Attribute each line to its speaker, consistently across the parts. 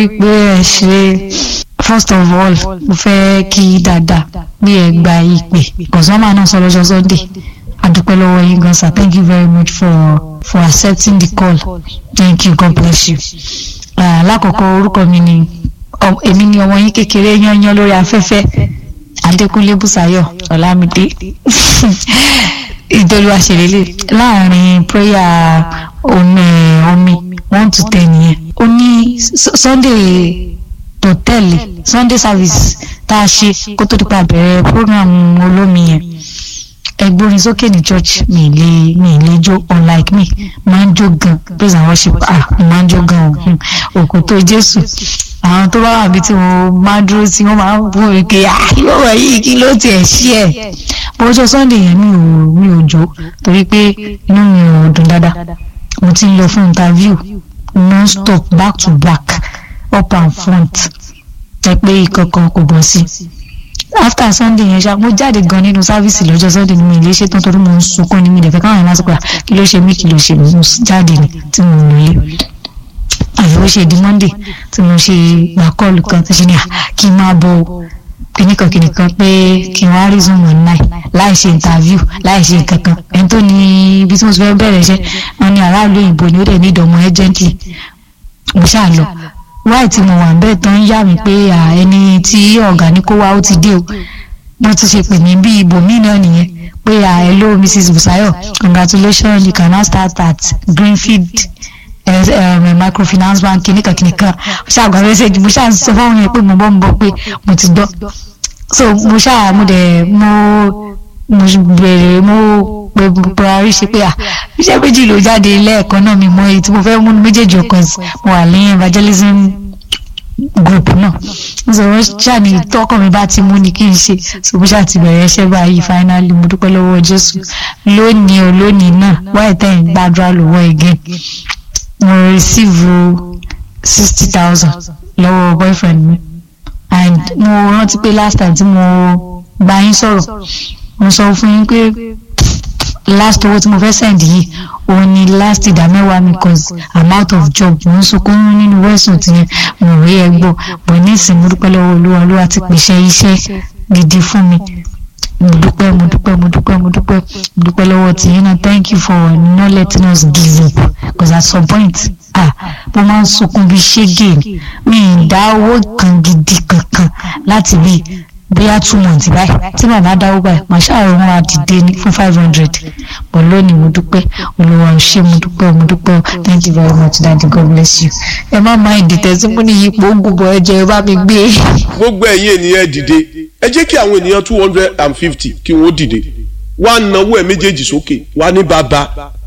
Speaker 1: pé ẹ ṣe first of all mo fẹ́ kí dáadáa bí ẹ gba ìpè kọ̀sọ́mà náà sọ lọ́jọ́ sunday adúpẹ́ lọ́wọ́ yín gan sir thank you very much for for accepting the call thank you god bless you. Uh, lákọ̀ọ́kọ́ orúkọ mi ni èmi ni ọmọ yín kékeré yányán lórí afẹ́fẹ́ adékúnlé bùsáyọ̀ ọ̀làmídé ìdọ́lùwà ṣèlélẹ̀ láàrin prayer omi omi one to ten yẹn ó ní sunday tó tẹ̀lé sunday service tá a ṣe kó tó dípa bẹ̀rẹ̀ program olómi yẹn ẹgbórin sókè ní church mi lè mi lè jó unlike me máa ń jó gan praise and worship ah máa ń jó gan o òkú tó jésù àwọn tó bá wà bí tí wọn máa dúró sí wọn máa ń bú mi pé ah yóò wọ yìí kí ló tiẹ̀ ṣí ẹ̀ bọ́jọ́ sunday yẹn mi ò mi ò jó torí pé inú mi ò dùn dáadáa mo ti ń lọ fún interview non stop back to back up and front ẹ pé ìkankan kò bọ́ sí after sunday yẹn ṣá mo jáde gan nínú sáfíìsì lọ́jọ́ sunday ni mi lè ṣe tán torí mo ń sunkún ní mi dẹ̀fẹ́ káwọn yẹn máa sọ pé kí ló ṣe mí kí ló ṣe mí mo jáde ni tí mo lò lé àfi ó ṣe di monday tí mo ṣe gbà kọ́ọ̀lù kan tó ṣe ní à kí n máa bọ kìnìkan kìnìkan pé kí n wá rí zoom one nine láì ṣe interview láì ṣe kankan ẹni tó ní ibi tí mo ti fẹ́ bẹ̀rẹ̀ iṣẹ́ wọn ní aráàlú òyìnbó ni ó dẹ̀ ní ìdánwò urgently mo ṣáà lọ wáì tí mo wà ń bẹ́ẹ̀ tán yà mí pé ẹni tí ọ̀gá ní kó wá ó ti dé o wọ́n ti ṣe pè mí bí ibòmí náà nìyẹn pé hello mrs busayo congratulations you can now start at greenfield um, microfinance bank kìnìkan kìnìkan ṣáà gba message mo ṣáà sọ fáwọn yẹn pé mo bọ́ mo bọ́ pé mo ti gbọ́ so mo ṣáà mo dẹ̀ mo mo bèrè mo pé buhari ṣe pé à iṣẹ́ méjì ló jáde lẹ́ẹ̀kan náà mi mọ èyí tí mo fẹ́ mú méjèèjì ọkàn mo wà ní evangelism group náà so wọ́n ṣàní tọkàn mi bá ti mú ni kí n ṣe so mo ṣáà ti bẹ̀rẹ̀ iṣẹ́ báyìí finally mo dúpẹ́ lọ́wọ́ jésù lónìí o lónìí náà wáyé tẹ̀yìn gbàdúrà lọ́wọ́ again mo receive sixty thousand lọ́wọ́ boyfriend mi and mo rántí pé last time tí mo bá yín sọ̀rọ̀ mo sọ fún yín pé last owó tí mo fẹ́ send yìí òun ni last ìdá mẹ́wàá mi cause i'm out of job mo ń sunkún nínú wẹ́sùn tí mo rí ẹ gbọ́ bọ̀ ní ìsìn mo dúpẹ́ lọ́wọ́ olúwa olúwa ti pèsè iṣẹ́ gidi fún mi mo dúpẹ́ mo dúpẹ́ mo dúpẹ́ mo dúpẹ́ mo dúpẹ́ lọ́wọ́ tí yín náà thank you for not letting us give up because at some point ah mo máa ń sunkún bíi ṣége mi ì dá owó kan gidi kankan láti bíi bóyá two months báyìí tí màmá dáwó báyìí màá ṣàrò wọn àdìde ní fún five hundred but lónìí mo dúpẹ́ olùwà ṣé mo dúpẹ́ mo dúpẹ́ thank you very much daddy god bless you ẹ má má ìdìtẹ̀ tí mo ní ipò ògùnbọ̀ ẹ̀jẹ̀ ẹ bá mi gbé.
Speaker 2: gbogbo ẹ̀yin ènìyàn dìde ẹ jẹ́ kí àwọn ènìyàn two hundred and fifty kí wọ́n dìde wá náwó ẹ̀ méjèèjì sókè wá ní bàbá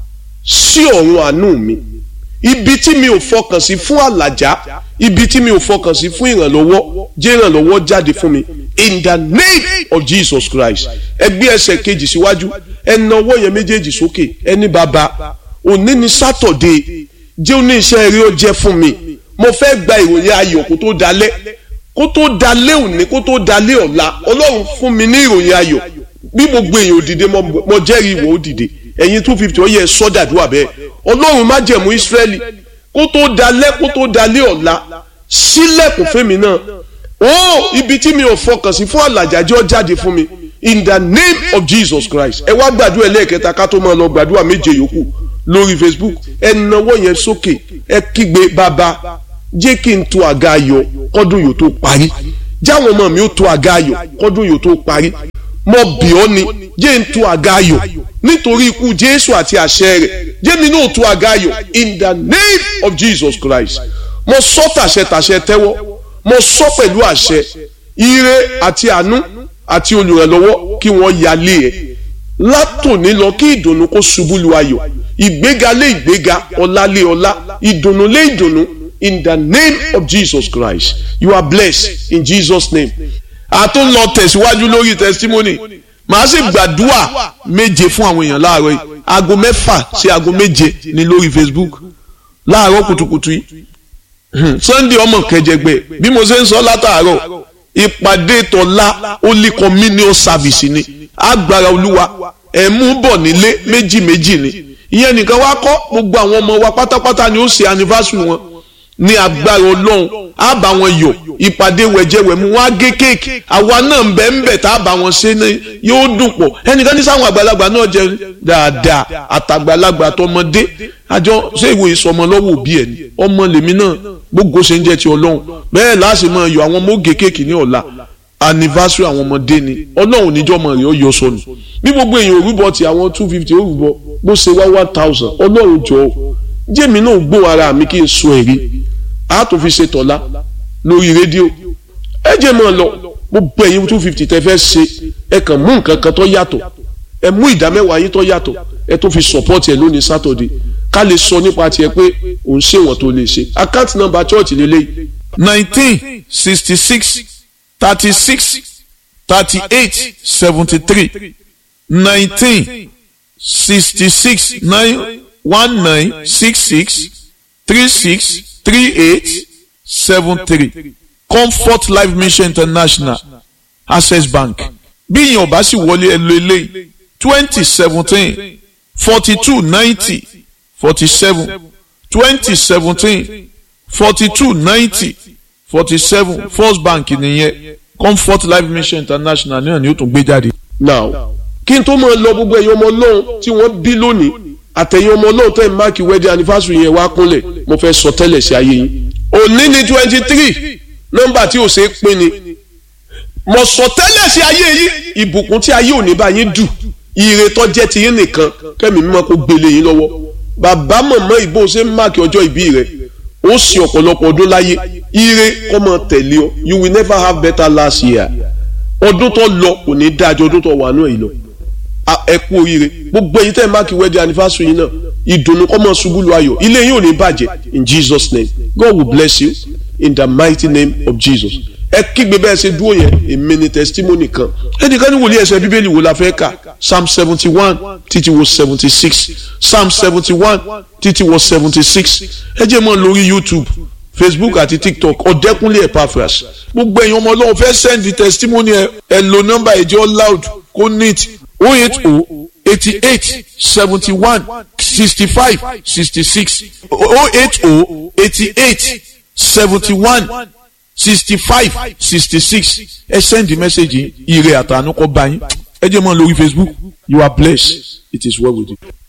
Speaker 2: sí ọ̀run àánú mi ibi tí mi ò fọkàn sí fún àlàjá ibi tí mi ò fọkàn sí fún ìrànlọ́wọ́ jẹ́ ìrànlọ́wọ́ jáde fún mi in the name of Jesus Christ ẹ gbé ẹsẹ̀ kejì síwájú ẹ na ọwọ́ yẹn méjèèjì sókè ẹ ní bàbá òní ni sátọ̀dé jẹ́ òní iṣẹ́ eré ó jẹ́ fún mi mo fẹ́ gba ìròyìn ayọ̀ kó tó dalẹ́ kó tó dalẹ́ òní kó tó dalẹ́ ọ̀la ọlọ́run fún mi ní ìròyìn ayọ̀ bí gbogbo èèyàn òdìdé mo jẹ́rìí ìwọ òdìdé ẹ̀yin two fifty ó yẹ sọ́dàdúrà bẹ́ẹ̀ ọlọ́run má jẹ̀mú Ísírẹ́lì kó tó dalẹ́ kó tó dalẹ́ ọ̀la sílẹ̀kùn fẹ́mi náà ó ibi tí mi ò fọkàn sí fún àlàjájọ́ jáde fún mi in the name of Jesus Christ ẹ wá gbàdúrà ẹlẹ́ẹ̀kẹta ká tó máa lọ gbàdúrà méje yòókù lórí Facebook ẹ nawọ́ yẹn sókè ẹ kígbe bàbá jẹ́ kí n tó àga ayọ̀ kọ́dún yóò tó parí jáwọn ọmọ mi ó tó àga ayọ̀ kọ́dún yóò tó parí mo bì ọ́ ni jẹ́ n tó àga ayọ̀ nítorí ikú Jésù àti àṣẹ rẹ̀ jẹ́ mi náà tó àga ayọ̀ in the name of Jesus Christ mo sọ tàṣẹ tàṣẹ tẹ́wọ́ mo sọ pẹ̀lú àṣẹ ire àti àánú àti olùrànlọ́wọ́ kí wọ́n yálé ẹ̀ látòní lọ kí ìdùnnú kó ṣubú lu ayọ̀ ìgbéga lé ìgbéga ọlá lé ọlá ìdùnnú lé ìdùnnú in the name of Jesus Christ you are blessed in Jesus name a tún lọ tẹ̀síwájú lórí testimony màá sì gbàdúrà méje fún àwọn èèyàn láàárọ̀ yìí aago mẹ́fà sí aago méje ní lórí Facebook láàárọ̀ kùtùkùtù yìí Sunday ọmọ kẹjẹgbẹ bí mo ṣe ń sọ látàárọ̀ ìpàdé tọ́lá holy communion service ni agbára olúwa ẹ̀ mú bọ̀ nílé méjì méjì ni ìyẹn nìkan wá kọ́ gbogbo àwọn ọmọ wa pátápátá ni ó ṣe anniversary wọn ní agbára ọlọ́run á bá wọn yọ ìpàdé wẹ̀jẹ̀wẹ̀mú wọn á gé kéèkì àwa náà ń bẹ̀ ń bẹ̀ tá a bá wọn ṣe ní yóò dùn pọ̀ ẹnìkan ní sáwọn àgbàlagbà náà jẹ dáadáa àtàgbàlagbà tọmọdé àjọ ṣé ìwé ìsọmọ lọ́wọ́ òbí ẹ̀ ni ọmọ lèmi náà gbogbo ṣe ń jẹ́ ti ọlọ́run bẹ́ẹ̀ láti máa yọ àwọn ọmọ ó gé kéèkì ní ọ̀la anniversary àwọn ọmọdé ni ọlọ́run níjọ́ mọ̀ rẹ̀ ó yọ sọnù bí gbogbo èèyàn òrùbọ ti àwọn two fifty òrùbọ bó ṣe wá one thousand ọlọ́run jọ̀ọ́ jẹ́mi náà gbó ara mi kí n sọ ẹ̀rí a tó fi ṣe tọ́lá lórí rédíò ẹ jẹ́ mọ́ ọ lọ gbogbo ẹ̀yin two fifty tẹ́ fẹ́ ṣe ẹ kàn mú nǹkan kan tó yàtọ̀ ẹ mú ìdá mẹ́wàá yín tó yàtọ̀ ẹ tó fi support ẹ lónìí Saturday ká lè sọ nípa tiẹ̀ pé òun ṣèwọ̀n tó lè ṣe account number church lélẹ́yìí
Speaker 3: nineteen sixty six thirty six thirty eight seventy three nineteen sixty six nine one nine six six three six three eight seven three comfort life mission international access bank bí ìyẹn ò bá sì wọlé ẹ lo eléyìí twenty seventeen forty two ninety forty seven twenty seventeen forty two ninety forty seven first bank nìyẹn comfort life mission international náà ni ó tún gbé jáde.
Speaker 2: now kí n tó máa lọ gbogbo ẹ̀yin ọmọ ọlọ́run tí wọ́n bí lónìí àtẹ̀yìn ọmọ ọlọ́run tẹ̀ ń máàkì wedding anniversary yẹn wá kúnlẹ̀ mo fẹ́ sọ tẹ́lẹ̀ sí ayé yín òní ni twenty three nọ́mbà tí ò ṣe é pín ni mo sọ tẹ́lẹ̀ sí ayé yín ìbùkún tí ayé òní bá yín dù ire tó jẹ́ ti yín nìkan kẹ́mi mímọ́ kó gbélé yín lọ́wọ́ bàbá mọ̀mọ́ ìbò ṣe ń máàkì ọjọ́ ìbí rẹ̀ ó sì ọ̀pọ̀lọpọ̀ ọdún láyé ire kọ́ mọ tẹ̀lé ọ you will never have better last year ọdún tó lọ kò ní dájọ́ ọdún tó wà náà yìí lọ ẹ kú oríire gbogbo ẹ̀yin tẹ́ ẹ máàkì wedding anniversary yìí náà ìdùnnú kọ́ mọ ṣubú lu ayọ̀ ilé yín ò ní bàjẹ́ in Jesus name God will bless you in the mighty name of Jesus ẹ kígbe bẹ́ẹ̀ ṣe dúró yẹn èmi ni testimony kan ẹnìkan ní wòlíì ẹsẹ̀ bíbélì wo la fẹ́ kà psalm seventy one títí wo seventy six psalm seventy one títí wo seventy six ẹ jẹ́ mọ́ lórí youtube facebook àti tiktok ọ̀dẹ́kunlé epaphras gbogbo ẹ̀yin ọmọ ọlọ́run fẹ́ send testimony ẹ ẹ lo nọ́mbà ẹ̀jẹ̀ loud kó neat oh eight oh eighty eight seventy one sixty five sixty six oh eight oh eighty eight seventy one sixty five sixty six ẹ send the message ire àtànú kọ bá yín ẹ jẹ́ mọ́ lórí facebook you are blessed it is well with you.